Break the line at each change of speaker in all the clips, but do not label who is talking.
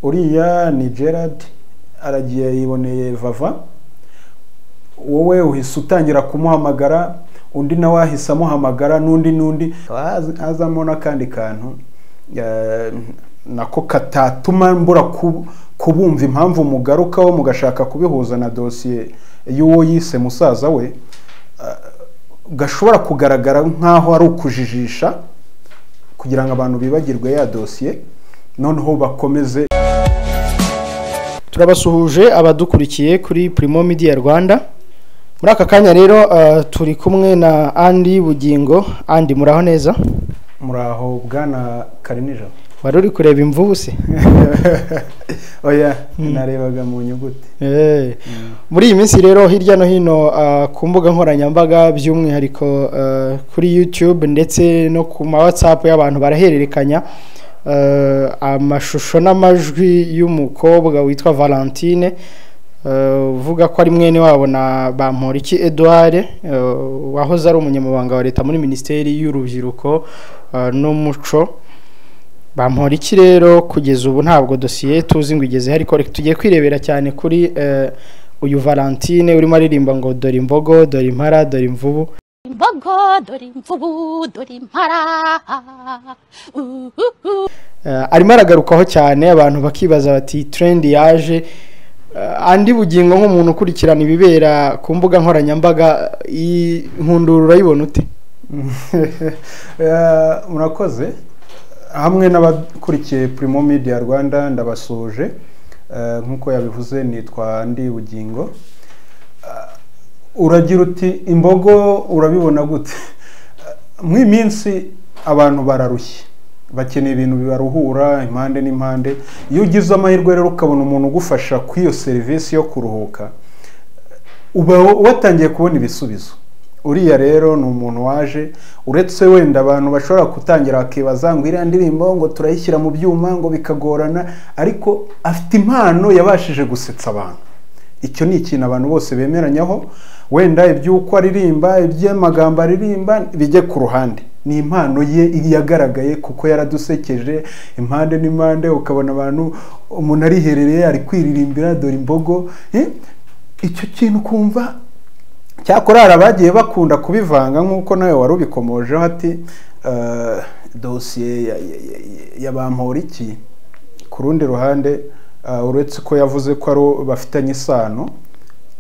uriya ni gerard aragiye yiboneye vava wowe uhise utangira kumuhamagara undi nawe ahise amuhamagara n'undi n'undi haz- hazamo n'akandi kantu eh, nako katatuma mbura ku- kubumva impamvu mugarukaho mugashaka kubihuza na dosiye y'uwo yise musaza we eh, gashobora kugaragara nk'aho ari ukujijisha kugira ngo abantu bibagirwe ya dosiye noneho bakomeze
turabasuhuje abadukurikiye kuri Primo Media Rwanda muri aka kanya rero eh, turi kumwe na Andy Bugingo Andy muraho neza
muraho bwana karinijabo
wari uri kureba imvubu se
oya narebaga mu nyuguti
Eh,
Mm.
muri iyi minsi rero hirya no hino eh, ku mbuga nkoranyambaga by'umwihariko eh, kuri YouTube ndetse no ku ma WhatsApp y'abantu barahererekanya eh, amashusho n'amajwi y'umukobwa witwa Valentine eh, uvuga ko ari mwene wabo na Bamporiki Edouard eh, wahoze ari umunyamabanga wa leta muri minisiteri y'urubyiruko eh, n'umuco bamuhora iki rero kugeza ubu ntabwo dosiye tuzi ngo igeze ariko reka tugiye kwirebera cyane kuri eh, uyu Valentine urimo aririmba ngo dore imbogo dore impara dore imvubu
imbogo dore imvubu dore impara Uh, uh, uh.
Eh, arimo aragarukaho cyane abantu bakibaza bati trendi yaje Eh, andi bugingo nk'umuntu ukurikirana ibibera ku mbuga nkoranyambaga iyi nkundura urayibona ute
Eh, murakoze hamwe n'abakurikiye Primo Media Rwanda ndabasuje Eh, nk'uko yabivuze nitwa Ndi Bugingo Eh, uragira uti imbogo urabibona gute Eh, mu iyi minsi abantu bararushye bakeneye ibintu bibaruhura impande n'impande iyo ugize amahirwe rero ukabona umuntu ugufasha kuri iyo serivisi yo kuruhuka uba watangiye kubona ibisubizo uriya rero ni umuntu waje uretse wenda abantu bashobora gutangira bakibaza ngo iriya ndirimbo ngo turayishyira mu byuma ngo bikagorana ariko afite impano yabashije gusetsa abantu icyo ni ikintu abantu bose bemeranyaho wenda iby'uko aririmba iby'amagambo aririmba bijye ku ruhande ni impano ye yagaragaye kuko yaradusekeje impande n'impande ukabona abantu umuntu ariherereye ari kwiririmbira dore imbogo eh? icyo kintu ukumva cyakora hari abagiye bakunda kubivanga nk'uko nawe wari ubikomojeho ati "Eh, dosiye ya- ya- ya- ya Bamporiki ku rundi ruhande eh, uretse ko yavuze ko ari uwo bafitanye isano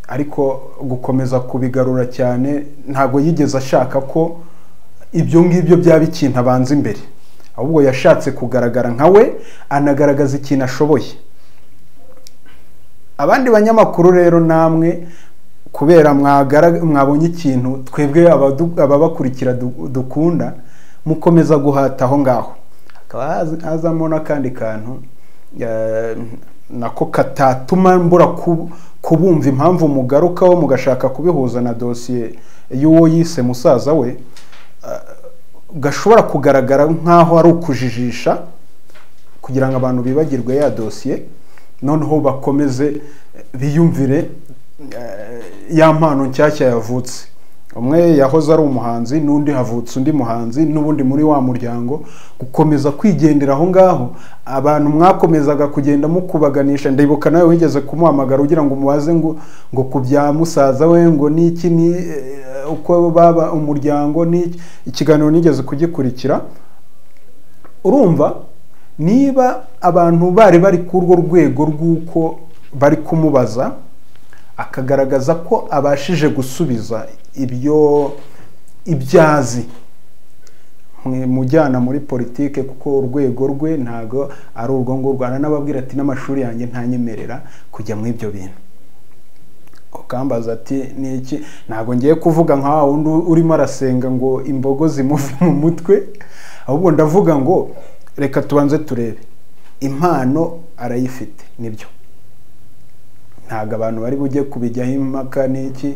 ariko gukomeza kubigarura cyane ntabwo yigeze ashaka ko ibyo ngibyo byaba ikintu abanza imbere ahubwo yashatse kugaragara nka we anagaragaza ikintu ashoboye abandi banyamakuru rero namwe kubera mwagara- mwabonye ikintu twebwe abadu- ababakurikira du- dukunda mukomeza guhata aho ngaho hakaba haz- hazamo n'akandi kantu eh, nako katatuma mbura ku- kubumva impamvu mugarukaho mugashaka kubihuza na dosiye y'uwo yise musaza we Eh, gashobora kugaragara nk'aho ari ukujijisha kugira ngo abantu bibagirwe ya dosiye noneho bakomeze eh, biyumvire eh, ya mpano nshyashya yavutse umwe yahoze ari umuhanzi n'undi havutse undi muhanzi n'ubundi muri wa muryango gukomeza kwigendera aho ngaho abantu mwakomezaga kugenda mukubaganisha ndibuka nawe wigeze kumuhamagara ugira ngo umubaze ngo ngo ku bya musaza we ngo niki ni eh, uko baba umuryango niki ikiganiro nigeze kugikurikira urumva niba abantu bari bari ku urwo rwego rw'uko bari kumubaza akagaragaza ko abashije gusubiza ibyo ibyazi mwe mujyana muri politike kuko urwego rwe ntago ari urwo ngurwo aranababwira ati n'amashuri yanjye ntanyemerera kujya muri ibyo bintu ukambaza ati ni iki ntabwo ngiye kuvuga nka wa wundi urimo arasenga ngo imbogo zimuve mu mutwe ahubwo ndavuga ngo reka tubanze turebe impano arayifite nibyo ntabwo abantu bari bujye kubijyaho impaka n'iki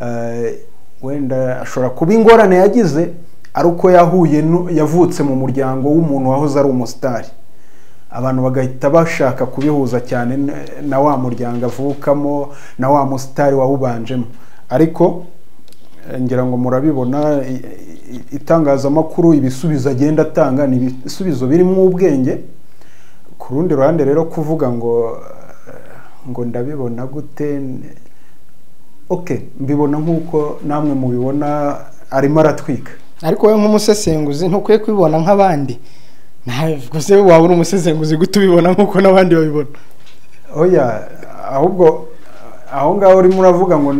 eh, wenda ashobora kuba ingorane yagize ari uko yahuye nu- yavutse mu muryango w'umuntu wahoze ari umusitari abantu bagahita bashaka kubihuza cyane n- na wa muryango avukamo na wa musitari wawubanjemo ariko eh, ngira ngo murabibona i- i- itangazamakuru ibisubizo agenda atanga ni ibisubizo birimo ubwenge ku ku rundi ruhande rero kuvuga ngo ngo ndabibona gute oke mbibona nk'uko namwe mubibona arimo aratwika
ariko wowe nk'umusesenguzi ntukwiye kubibona nk'abandi ntabwo se waba uri umusesenguzi gute ubibona nk'uko n'abandi babibona
oya ahubwo aho ngaho urimo uravuga ngo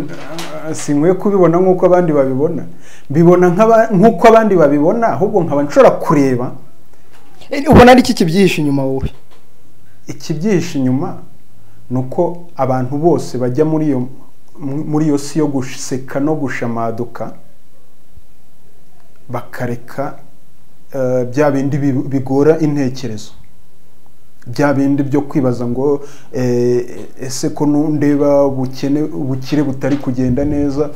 si nkwiye kubibona nk'uko abandi babibona mbibona nk'uko abandi babibona ahubwo nkaba nshobora kureba
ubona ari iki kibyihishe inyuma wowe
ikibyihishe inyuma ni uko abantu bose bajya muri iyo muri iyo si yo guseka no gushamaduka bakareka bya bindi bigora intekerezo bya bindi byo kwibaza ngo ese ko ndeba ubukene ubukire butari kugenda neza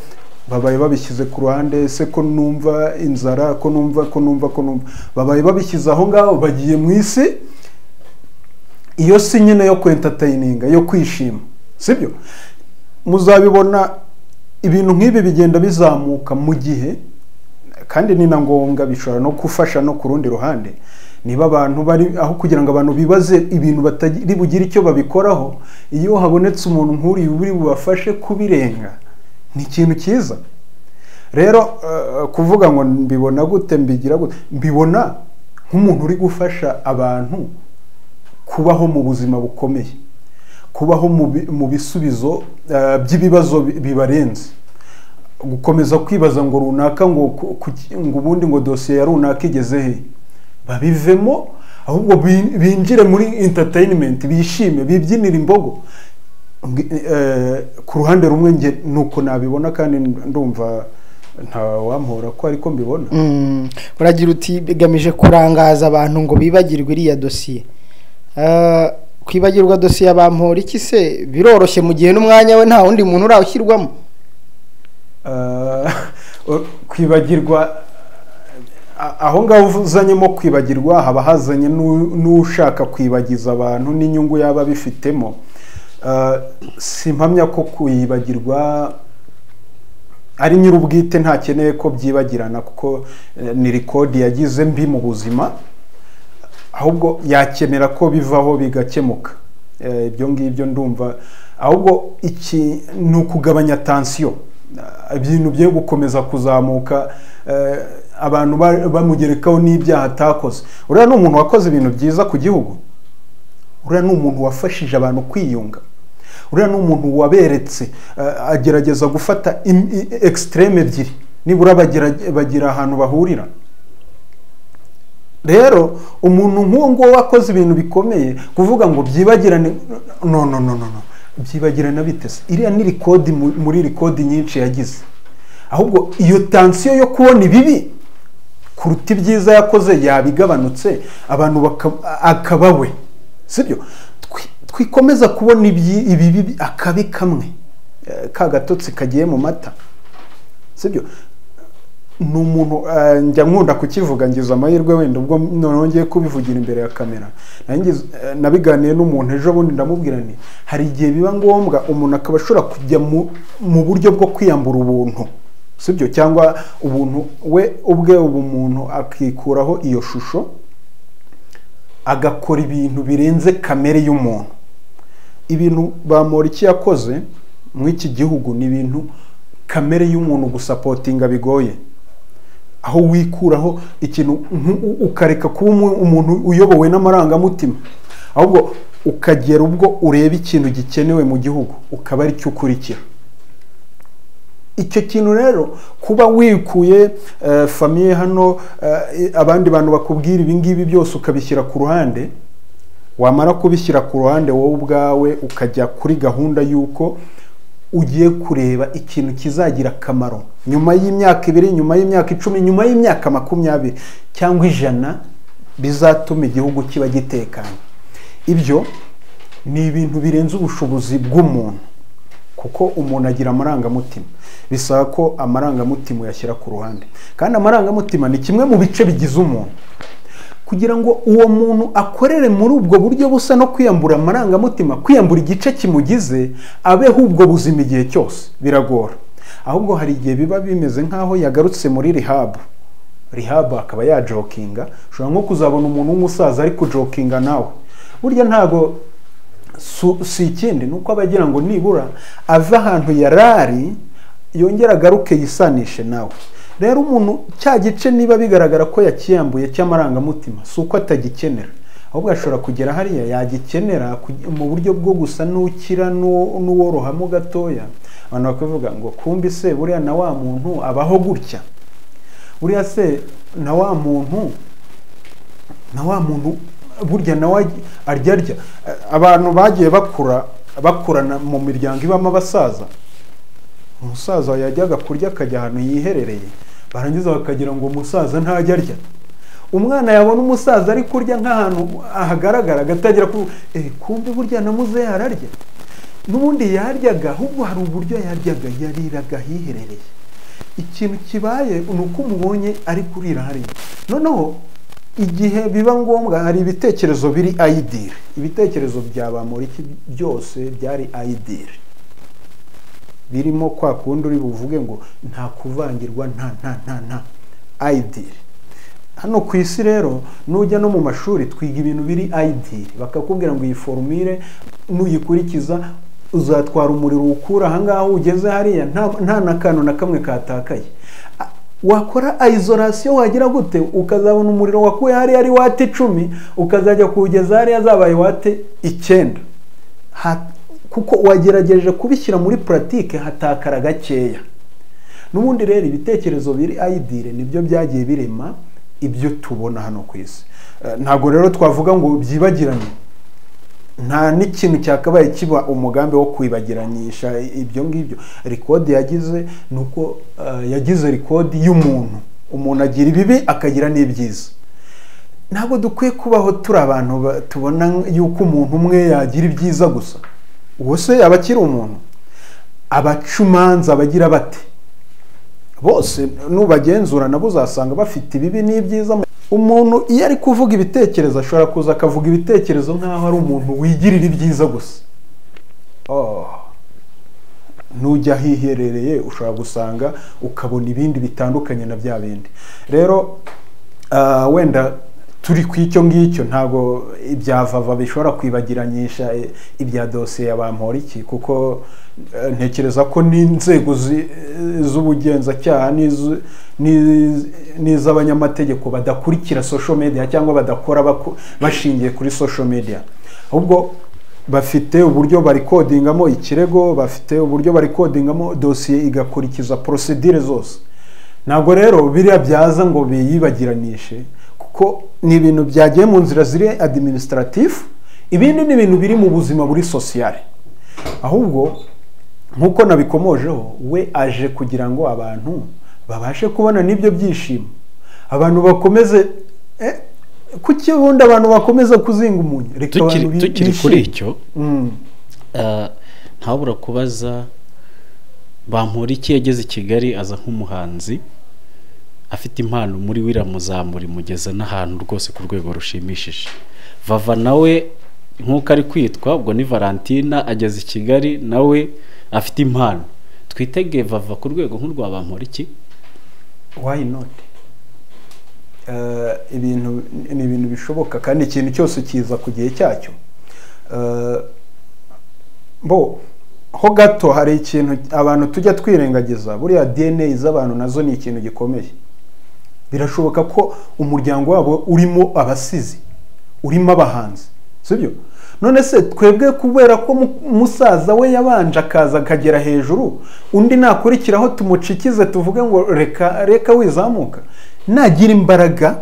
babaye babishyize ku ruhande ese ko numva inzara ko numva ko numva ko numva babaye babishyize aho ngaho bagiye mu isi iyo si nyine yo kwentatayininga yo kwishima sibyo muzabibona ibintu nk'ibi bigenda bizamuka mu gihe kandi ni na ngombwa bishobora no gufasha no ku rundi ruhande niba abantu bari aho kugira ngo abantu bibaze ibintu batari bugire icyo babikoraho iyo habonetse umuntu nk'uriya uri bubafashe kubirenga ni ikintu cyiza rero kuvuga ngo mbibona gute mbigira gute mbibona nk'umuntu uri gufasha abantu kubaho mu buzima bukomeye kubaho mu bisubizo by'ibibazo bibarenze gukomeza kwibaza ngo runaka ngo ubundi ngo dosiye ya runaka igeze he babivemo ahubwo binjire muri interinimenti bishime bibyinire imbogo ku ruhande rumwe nge ni uko nabibona kandi ndumva ntawampora ko ariko mbibona
uragira uti bigamije kurangaza abantu ngo bibagirwe iriya dosiye kwibagirwa dosiye abampora iki se biroroshye mu gihe n'umwanya we nta wundi muntu urawushyirwamo
kwibagirwa aho ngaho uzanyemo kwibagirwa haba hazanye n'ushaka kwibagiza abantu n'inyungu yaba bifitemo si mpamya ko kwibagirwa ari nyir'ubwite ntakeneye ko byibagirana kuko ni rikodi yagize mbi mu buzima ahubwo yakenera ko bivaho bigakemuka ibyo ngibyo ndumva ahubwo iki ni ukugabanya tansiyo ibintu byo gukomeza kuzamuka abantu bamugerekaho n'ibyaha atakoze uriya ni umuntu wakoze ibintu byiza ku gihugu uriya ni umuntu wafashije abantu kwiyunga uriya ni umuntu waberetse agerageza gufata ekisitereme ebyiri nibura bagira ahantu bahurira rero umuntu nk'uwo nguwo wakoze ibintu bikomeye kuvuga ngo byibagirane no no no no byibagirana bitese iriya ni rikodi muri rikodi nyinshi yagize ahubwo iyo tansiyo yo kubona ibibi kuruta ibyiza yakoze yabigabanutse abantu akaba we sibyo twikomeza kubona ibibi akabi kamwe ka gatotsi kagiye mu mata sibyo ni umuntu njya nkunda kukivuga ngize amahirwe wenda ubwo nongeye kubivugira imbere ya kamera nabiganiye n'umuntu ejo bundi ndamubwira nti hari igihe biba ngombwa umuntu akaba ashobora kujya mu buryo bwo kwiyambura ubuntu sibyo cyangwa ubuntu we ubwe ubu umuntu akikuraho iyo shusho agakora ibintu birenze kamere y'umuntu ibintu bamora yakoze muri iki gihugu ni ibintu kamere y'umuntu gusapotinga bigoye aho wikuraho ikintu ukareka kuba umuntu uyobowe n'amarangamutima ahubwo ukagera ubwo ureba ikintu gikenewe mu gihugu ukaba ari cyo ukurikira icyo kintu rero kuba wikuye famiye hano abandi bantu bakubwira ibingibi byose ukabishyira ku ruhande wamara kubishyira ku ruhande wowe ubwawe ukajya kuri gahunda y'uko ugiye kureba ikintu kizagira akamaro nyuma y'imyaka ibiri nyuma y'imyaka icumi nyuma y'imyaka makumyabiri cyangwa ijana bizatuma igihugu kiba gitekanye ibyo ni ibintu birenze ubushobozi bw'umuntu kuko umuntu agira amarangamutima bisaba ko amarangamutima uyashyira ku ruhande kandi amarangamutima ni kimwe mu bice bigize umuntu kugira ngo uwo muntu akorere muri ubwo buryo busa no kwiyambura amarangamutima kwiyambura igice kimugize abeho ubwo buzima igihe cyose biragora ahubwo hari igihe biba bimeze nk'aho yagarutse muri rihabu rihabu akaba yajokinga ushobora nko kuzabona umuntu w'umusaza ari kujokinga nawe burya ntabwo su- si ikindi ni uko aba agira ngo nibura ave ahantu yari ari yongera agaruke yisanishe nawe rero umuntu cya gice niba bigaragara ko yakiyambuye cy'amarangamutima si uko atagikenera ahubwo ashobora kugera hariya yagikenera kugi- mu buryo bwo gusa n'ukira n'uwo- n'uworohamo gatoya abantu bakavuga ngo kumbi se buriya na wa muntu abaho gutya buriya se na wa muntu na wa muntu burya nawe arya arya abantu bagiye bakura bakurana mu miryango ibamo abasaza umusaza yajyaga kurya akajya ahantu yiherereye barangiza bakagira ngo umusaza ntajya arya umwana yabona umusaza ari kurya nk'ahantu hagaragara agatangira kuvuga eh kumbe burya na muzehe ararya n'ubundi yaryaga ahubwo hari uburyo yaryaga yariraga ahiherereye ikintu kibaye ni uko umubonye ari kurira hariya noneho igihe biba ngombwa hari ibitekerezo biri ayidiri ibitekerezo bya bamuriki byose byari ayidiri birimo kwa kundi uri buvuge ngo nta kuvangirwa nta nta nta nta ayidiri hano ku isi rero nujya no mu mashuri twiga ibintu biri ayidiri bakakubwira ngo iyi forumire nuyikurikiza uzatwara umuriro ukura ahangaha ugeze hariya nta nta na kantu na kamwe katakaye A- wakora isolation wagira gute ukazabona umuriro wakuye hariya ari wate icumi ukazajya kuwugeza hariya zabaye wate icyenda Ha- kuko wagerageje kubishyira muri puratike hatakara gakeya n'ubundi rero ibitekerezo biri ayidire nibyo byagiye birema ibyo tubona hano ku isi Eh, ntabwo rero twavuga ngo byibagiranye nta n'ikintu cyakabaye kiba umugambi wo kwibagiranyisha ibyo ngibyo rikodi yagize ni uko eh, yagize rikodi y'umuntu umuntu agira ibibi akagira n'ibyiza ntabwo dukwiye kubaho turi abantu ba- tubona yuko umuntu umwe yagira ibyiza gusa uwo se yaba akiri umuntu abacumanza bagira bate bose nubagenzura nabo uzasanga bafite ibibi n'ibyiza mu- umuntu iyo ari kuvuga ibitekerezo ashobora kuza akavuga ibitekerezo nk'aho ari umuntu wigirira ibyiza gusa Oh. nujya ahiherereye ushobora gusanga ukabona ibindi bitandukanye na bya bindi rero ah, wenda turi ku icyo ngicyo ntabwo ibya vava bishobora kwibagiranyisha eh, ibya dosiye ya bamporiki kuko eh, ntekereza ko n'inzego zi- eh, z'ubugenzacyaha n'iz- n'iz- n'iz'abanyamategeko badakurikira social media cyangwa badakora bako- bashingiye kuri social media ahubwo bafite uburyo barikodingamo ikirego bafite uburyo barikodingamo dosiye igakurikiza porosedire zose ntabwo rero biriya byaza ngo biyibagiranishe kuko ni ibintu byagiye mu nzira ziri adiminisitaratifu ibindi ni ibintu biri mu buzima buri sosiyale ahubwo nk'uko nabikomojeho we aje kugira ngo abantu babashe kubona n'ibyo byishimo abantu bakomeze eh, kuki ubundi abantu bakomeza kuzinga umunyu reka abantu
tukiri
bi-
tukiri
bishime.
kuri icyo
Mm.
eh, ntawabura kubaza bampora iki yageze i kigali aza nk'umuhanzi afite impano muri we iramuzamura imugeza n'ahantu rwose ku rwego rushimishije vava nawe nk'uko ari kwitwa ubwo ni valentina ageze i kigali nawe afite impano twitege vava ku rwego nk'urwa bampora iki
why not Eh, ibintu ni ibintu bishoboka kandi ikintu cyose kiza ku gihe cyacyo Eh, bo ho gato hari ikintu abantu tujya twirengagiza buriya dna z'abantu nazo ni ikintu gikomeye birashoboka ko umuryango wabo urimo abasizi urimo abahanzi sibyo none se twebwe kubera ko mu- musaza we yabanje akaza akagera hejuru undi nakurikiraho tumucikize tuvuge ngo reka reka wizamuka nagira imbaraga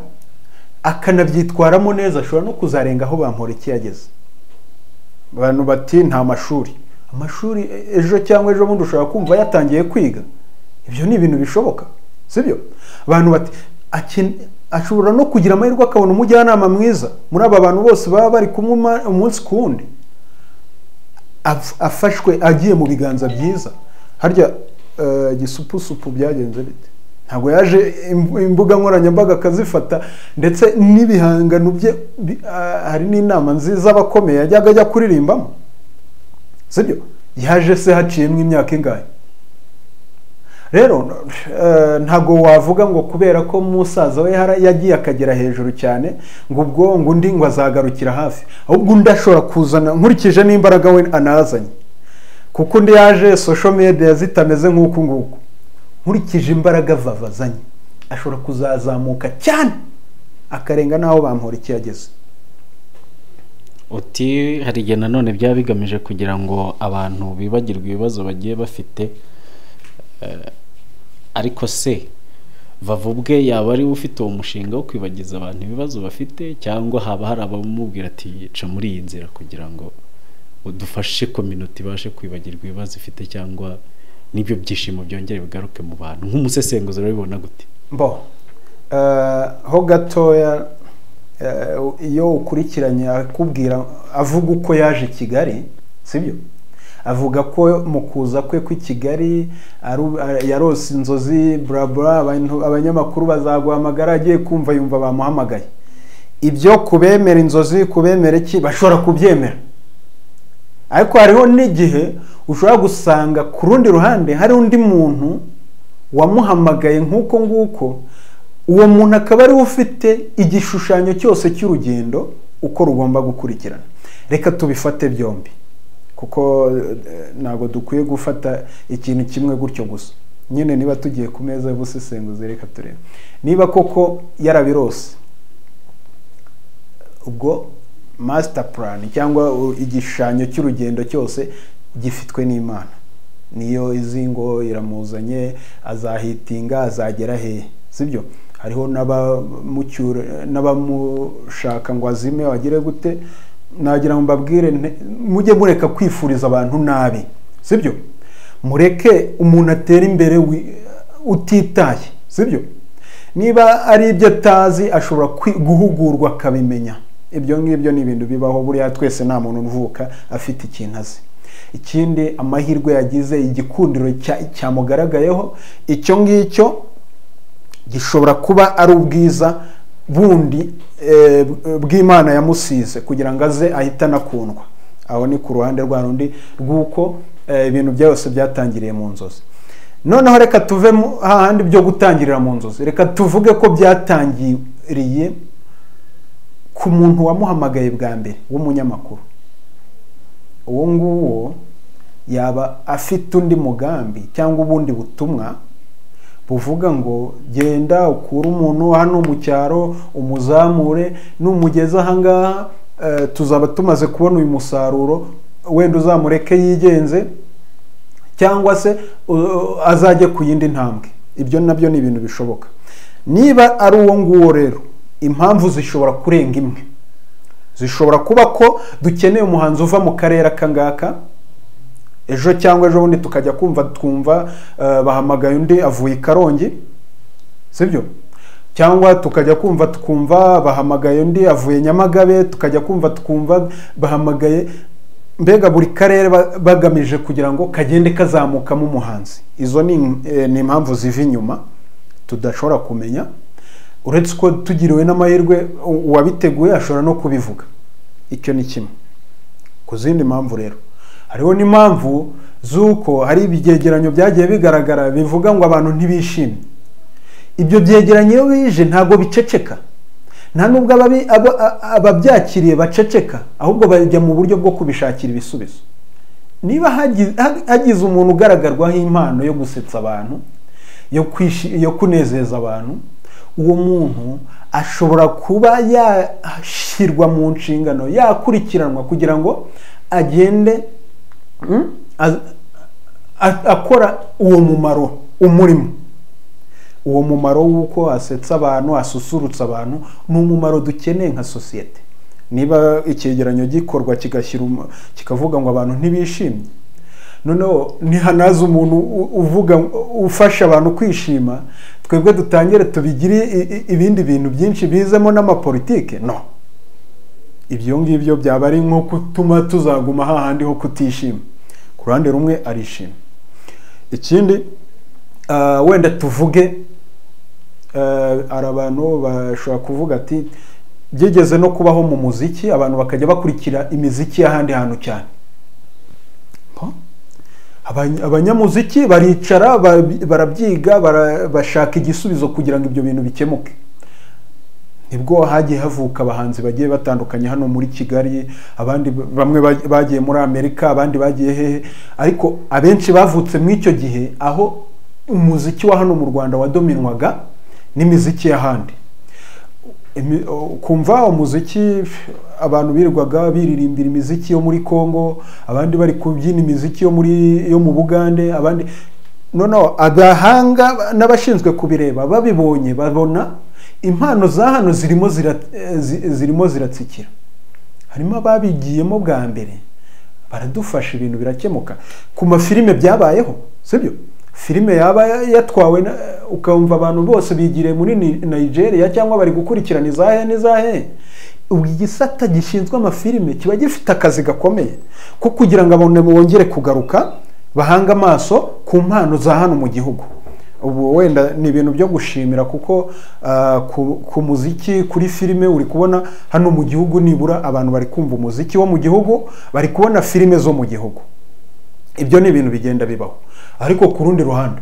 akanabyitwaramo neza ashobora no kuzarenga aho bamporiki yageze abantu bati nta mashuri amashuri e- ejo cyangwa ejo bundi ushobora kumva yatangiye kwiga ibyo ni ibintu bishoboka sibyo abantu bati "Aken- ashobora no kugira amahirwe akabona umujyanama mwiza muri aba bantu bose baba bari kumwe uma- umunsi ku wundi Af- afashwe agiye mu biganza byiza harya eh, gisupusupu byagenze bite ntabwo yaje im- imbuga nkoranyambaga akazifata ndetse n'ibihangano bye bi- ah, hari n'inama nziza abakomeye yajyaga ajya kuririmbamo sibyo yaje se haciyemo imyaka ingahe rero eh, ntago wavuga ngo kubera ko musaza we hara- yagiye akagera hejuru cyane ngo ubwo ngo undi ngo azagarukira hafi ahubwo undi ashobora kuzana nkurikije n'imbaraga we anazanye kuko undi yaje social media zitameze nk'uku nguku nkurikije imbaraga vavazanye ashobora kuzazamuka cyane akarenga n'aho bamura ikiyageze
uti hari igihe nanone byaba bigamije kugira ngo abantu bibagirwe ibibazo bagiye bafite eh, ariko se vava ubwe yaba ari we ufite uwo mushinga wo kwibagiza abantu ibibazo bafite cyangwa haba hari abamubwira ati ca muri iyi nzira kugira ngo udufashe kominota ibashe kwibagirwa ibibazo ifite cyangwa n'ibyo byishimo byongere bigaruke mu bantu nk'umusesenguzi urabibona gute
bo eh, ho gatoya eh, iyo ukurikiranye akubwira avuga uko yaje i kigali sibyo avuga ko mu kuza kwe kw'i kigali aru- a- yarose inzozi burabura abanyamakuru bazaguhamagara agiye kumva yumva bamuhamagaye ibyo kubemera inzozi kubemera iki bashobora kubyemera ariko hariho n'igihe ushobora gusanga ku rundi ruhande hari undi muntu wamuhamagaye nk'uko nguko uwo muntu akaba ariwe ufite igishushanyo cyose cy'urugendo uko rugomba gukurikirana reka tubifate byombi kuko eh, ntabwo dukwiye gufata ikintu kimwe gutyo gusa nyine niba tugiye ku meza y'ubusesenguzi reka turebe niba koko yarabirose ubwo master plan cyangwa u- igishushanyo cy'urugendo cyose gifitwe n'imana niyo izi ngo iramuzanye azahitinga azagera hehe sibyo hariho n'abamucyura- n'abamushaka ngo azime wagire gute nagira ngo mbabwire nte- mujye mureka kwifuriza abantu nabi sibyo mureke umuntu atera imbere wi- utitaye sibyo niba ari ibyo atazi ashobora kwi- guhugurwa akabimenya ibyo ngibyo ni ibintu bibaho buriya twese nta muntu uvuka afite ikintu azi ikindi amahirwe yagize igikundiro cya- cyamugaragayeho icyo ngicyo gishobora kuba ari ubwiza bundi eh, bw'imana yamusize kugira ngo aze ahite anakundwa aho ni ku ruhande rwa rundi rw'uko eh, ibintu byose byatangiriye mu nzozi noneho reka tuve mu- hahandi byo gutangirira mu nzozi reka tuvuge ko byatangiriye ku muntu wamuhamagaye bwa mbere w'umunyamakuru uwo nguwo yaba afite undi mugambi cyangwa ubundi butumwa buvuga ngo genda ukure umuntu hano mu cyaro umuzamure numugeze ahangaha eh, tuzaba tumaze kubona uyu musaruro wenda uzamureke yigenze cyangwa se uh, azajye ku yindi ntambwe ibyo nabyo ni ibintu bishoboka niba ari uwo nguwo rero impamvu zishobora kurenga imwe zishobora kuba ko dukeneye umuhanzi uva mu karere akangaka ejo cyangwa ejo bundi tukajya kumva twumva eh, bahamagaye undi avuye i karongi sibyo cyangwa tukajya kumva twumva bahamagaye undi avuye nyamagabe tukajya kumva twumva bahamagaye mbega buri karere ba- bagamije kugira ngo kagende kazamukamo umuhanzi izo ni im- eh, ni impamvu ziva inyuma tudashobora kumenya uretse ko tugiriwe n'amahirwe u- uwabiteguye ashobora no kubivuga icyo ni kimwe ku zindi mpamvu rero hariho n'impamvu z'uko hari ibyegeranyo byagiye bigaragara bivuga ngo abantu ntibishimye ibyo byegeranyo iyo bije ntabwo biceceka nta n'ubwo ababi- aba- a- ababyakiriye baceceka ahubwo bajya mu buryo bwo kubishakira ibisubizo niba hagi- ha- hagize umuntu ugaragarwaho impano yo gusetsa abantu yo kwishi- yo kunezeza abantu uwo muntu ashobora kuba yashyirwa mu nshingano yakurikiranwa kugira ngo agende mm, az- a- akora uwo mumaro umurimo uwo mumaro w'uko asetsa abantu asusurutsa abantu ni umumaro dukeneye nka sosiyete niba icyegeranyo gikorwa kigashyira umu- kikavuga ngo abantu ntibishimye noneho nihanaze umuntu u- uvuga ufasha abantu kwishima twebwe dutangire tubigire i- i- ibindi bintu byinshi bizemo n'amapolitike no ibyo ngibyo byaba ari nko gutuma tuzaguma hahandi ho kutishima ku ruhande rumwe arishima ikindi ah, wenda tuvuge eh, hari abantu bashobora kuvuga ati byigeze no kubaho mu muziki abantu bakajya bakurikira imiziki y'ahandi hantu cyane Po? Abany- abanyamuziki baricara barabi- barabyiga bara- bashaka igisubizo kugira ngo ibyo bintu bikemuke nibwo hagiye havuka abahanzi bagiye batandukanye hano muri kigali abandi b- bamwe ba- bagiye muri amerika abandi bagiye hehe ariko abenshi bavutse muri icyo gihe aho umuziki wa hano mu rwanda wadominwaga n'imiziki y'ahandi Imi- o- kumva umuziki pf, abantu birirwaga biririmbira imiziki yo muri congo abandi bari kubyina imiziki yo muri yo mu bugande abandi noneho abahanga n'abashinzwe kubireba babibonye babona impano za hano zirimo zira, eh, zi- zirimo ziratsikira harimo ababigiyemo bwa mbere baradufasha ibintu birakemuka ku mafilime byabayeho sibyo filime yaba yatwawe na- ukumva abantu bose bigiriye muri Ni- nigeria cyangwa bari gukurikirana izahe n'izahe ubu igisata gishinzwe amafilime kiba gifite akazi gakomeye ko kugira ngo abantu bongere kugaruka bahanga amaso ku mpano za hano mu gihugu ubu wenda ni ibintu byo gushimira kuko ah, ku, ku muziki kuri filime uri kubona hano mu gihugu nibura abantu bari kumva umuziki wo mu gihugu bari kubona filime zo mu gihugu ibyo ni ibintu bigenda bibaho ariko ku rundi ruhande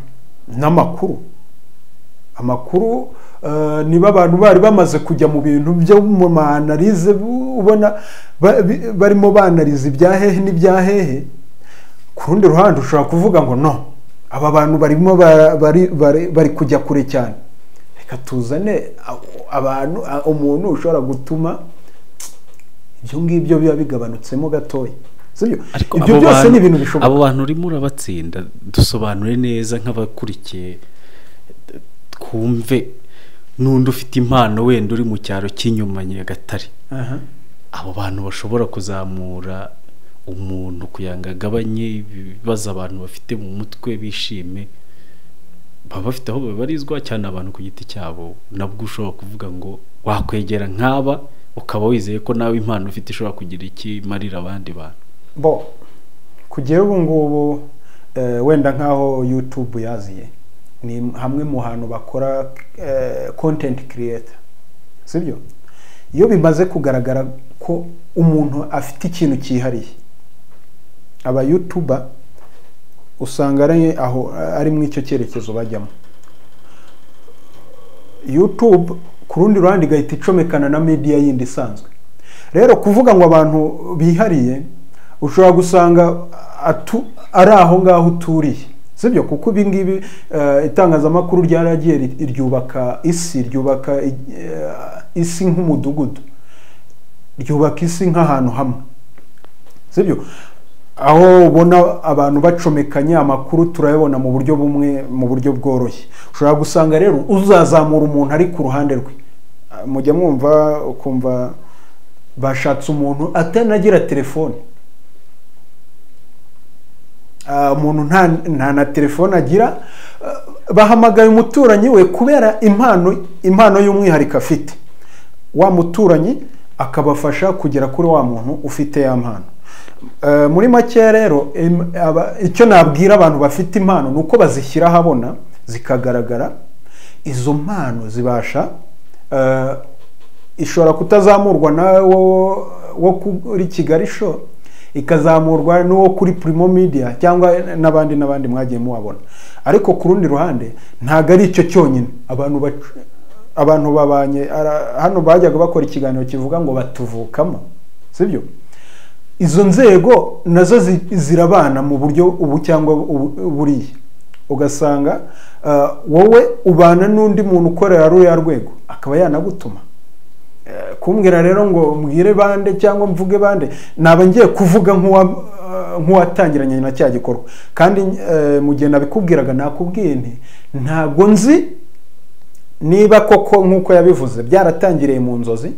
n'amakuru amakuru eh, niba abantu bari bamaze kujya mu bintu byo mu maanalize bu- ubona ba- bi- barimo banalize ibya hehe n'ibya hehe ku rundi ruhande ushobora kuvuga ngo no aba bantu barimo bara- bari- bari bari kujya kure cyane reka tuzane a- abantu a- umuntu ushobora gutuma ibyo ngibyo biba bigabanutsemo gatoya sibyo
ariko
ibyo
abo
byose
bantu-
ni ibintu bishoboka
abo bantu urimo urabatsinda dusobanure neza nk'abakurikiye d- twumve n'undi ufite impano wenda uri mu cyaro cy'inyuma nyagatare
Aha.
abo bantu bashobora kuzamura umuntu kugira ngo agabanye ibibazo abantu bafite mu mutwe bishime baba bafite aho babarizwa cyane abantu ku giti cyabo nabwo ushobora kuvuga ngo wakwegera nk'aba ukaba wizeye ko nawe impano ufite ishobora kugira icyo imarira abandi bantu
bo kugera ubu ngubu eh, wenda nk'aho youtube yaziye ni hamwe mu hantu bakora eh, content creator sibyo iyo bimaze kugaragara ko umuntu afite ikintu cyihariye aba youtuber usanga ari aho ari mu icyo cyerekezo bajyamo youtube ku rundi ruhande igahita icomekana na media yindi isanzwe rero kuvuga ngo abantu bihariye ushobora gusanga atu, ari aho ngaho uturiye sibyo kuko ibi ngibi eh, itangazamakuru ryaragiye ri- ryubaka isi ryubaka eh, isi nk'umudugudu ryubaka isi nk'ahantu hamwe sibyo aho ubona abantu bacomekanye amakuru turayabona mu buryo bumwe mu buryo bworoshye ushobora gusanga rero uzazamura umuntu ari ku ruhande rwe Ah, mujya mwumva ukumva bashatse umuntu atanagira telefone Ah, umuntu nta nta na telefone agira ah, bahamagaye umuturanyi we kubera impano impano y'umwihariko afite wa muturanyi akabafasha kugera kuri wa muntu ufite ya mpano Eh, muri make rero em- aba- icyo nabwira abantu bafite impano ni uko bazishyira ahabona zikagaragara izo mpano zibasha eh, ishobora kutazamurwa na wo wo kuri kigali show ikazamurwa n'uwo kuri primo media cyangwa n'abandi n'abandi mwagiye mubabona ariko ku rundi ruhande ntabwo ari icyo cyonyine abantu bac- abantu babanye ara- hano bajyaga bakora ikiganiro kivuga ngo batuvukamo sibyo izo nzego nazo zi- zirabana mu buryo ubu cyangwa ubu- buriya ugasanga eh, wowe ubana n'undi muntu ukorera ruriya rwego akaba yanagutuma Eh, kumbwira rero ngo mbwire bande cyangwa mvuge bande naba ngiye kuvuga nk'uwa eh, nk'uwatangiranye na cya gikorwa kandi eh, mu gihe nabikubwiraga nakubwiye nti ntabwo nzi niba koko nk'uko yabivuze byaratangiriye mu nzozi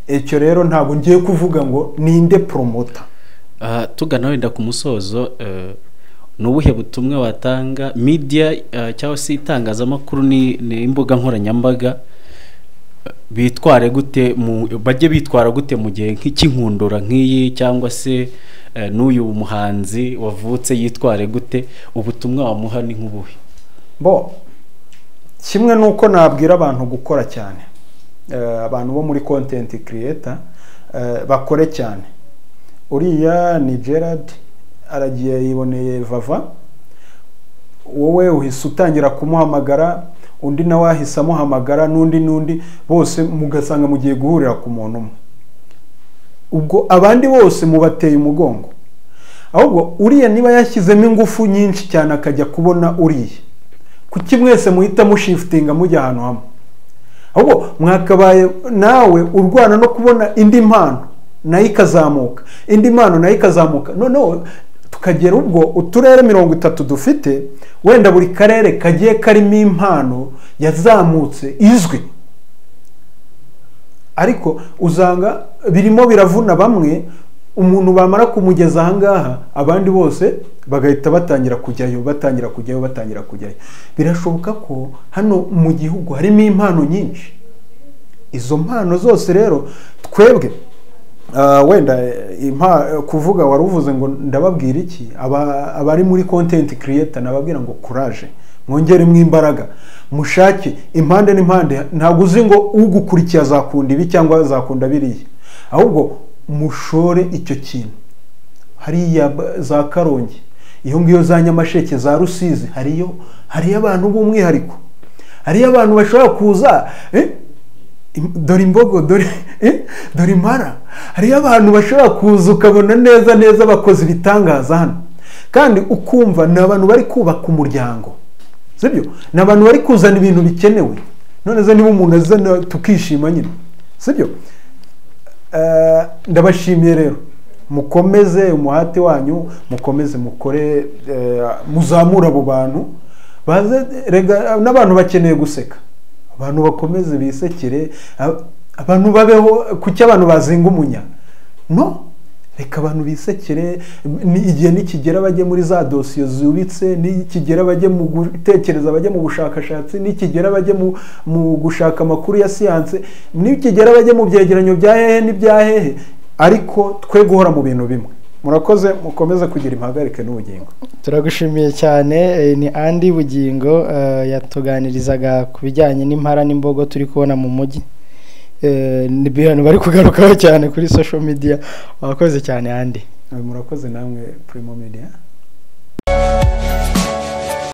icyo rero ntabwo ngiye kuvuga ngo ninde promota
Ah, tugana wenda ku musozo eh, ni ubuhe butumwa watanga media eh, cyangwa se itangazamakuru ni ni imbuga nkoranyambaga eh, bitware gute mu bajye bitwara gute mu gihe nk'ikinkundura nk'iyi cyangwa se eh, n'uyu muhanzi wavutse yitware gute ubutumwa wamuha ni nk'ubuhe
bo kimwe nuko nabwira abantu gukora cyane Eh, abantu bo muri content creator eh, bakore cyane uriya ni gerard aragiye yiboneye vava wowe uhise utangira kumuhamagara undi nawe ahise amuhamagara n'undi n'undi bose mugasanga mugiye guhurira ku muntu umwe ubwo abandi bose mubateye umugongo ahubwo uriya niba yashyizemo ingufu nyinshi cyane akajya kubona uriya kuki mwese muhita mushifitinga mujya ahantu hamwe ahubwo mwakabaye nawe urwana no kubona indi mpano nayo ikazamuka indi mpano nayo ikazamuka noneho tukagera ubwo uturere mirongo itatu dufite wenda buri karere kagiye karimo impano yazamutse izwi ariko usanga birimo biravuna bamwe umuntu bamara kumugeza ahangaha abandi bose bagahita batangira kujyayo batangira kujyayo batangira kujyayo birashoboka ko hano mu gihugu harimo impano nyinshi izo mpano zose rero twebwe wenda kuvuga wari uvuze ngo ndababwira iki abari muri kontenti kiriyeta nababwira ngo kuraje mwongeremo imbaraga mushake impande n'impande ntabwo uzi ngo ugukurikiye azakunda ibi cyangwa azakunda biriya ahubwo mushore icyo kintu hariya za karongi iyo ngiyo za nyamasheke za rusizi hariyo hariyo abantu b'umwihariko hariyo abantu bashobora kuza dore imbogo dore impara hariyo abantu bashobora kuza ukabona neza neza bakoze ibitangaza hano kandi ukumva ni abantu bari kubaka umuryango sibyo ni abantu bari kuzana ibintu bikenewe noneze niba umuntu azana tukishima nyine sibyo ndabashimiye rero mukomeze umuhate wanyu mukomeze mukore muzamura abo bantu n'abantu bakeneye guseka abantu bakomeze bisekere abantu babeho kuki abantu bazinga umunya no reka abantu bisekere igihe nikigera bajye muri za dosiye zubitse nikigera bajye mu gutekereza bajye mu bushakashatsi nikigera bajye mu gushaka amakuru ya siyanse nikigera bajye mu byegeranyo bya hehe n'ibya hehe ariko twe guhora mu bintu bimwe murakoze mukomeze kugira impagarike n'ubugingo
turagushimiye cyane ni andi bugingo yatuganirizaga ku bijyanye n'impara n'imbogo turi kubona mu mujyi ni ibintu bari kugarukaho cyane kuri social media murakoze cyane andi
murakoze namwe primo media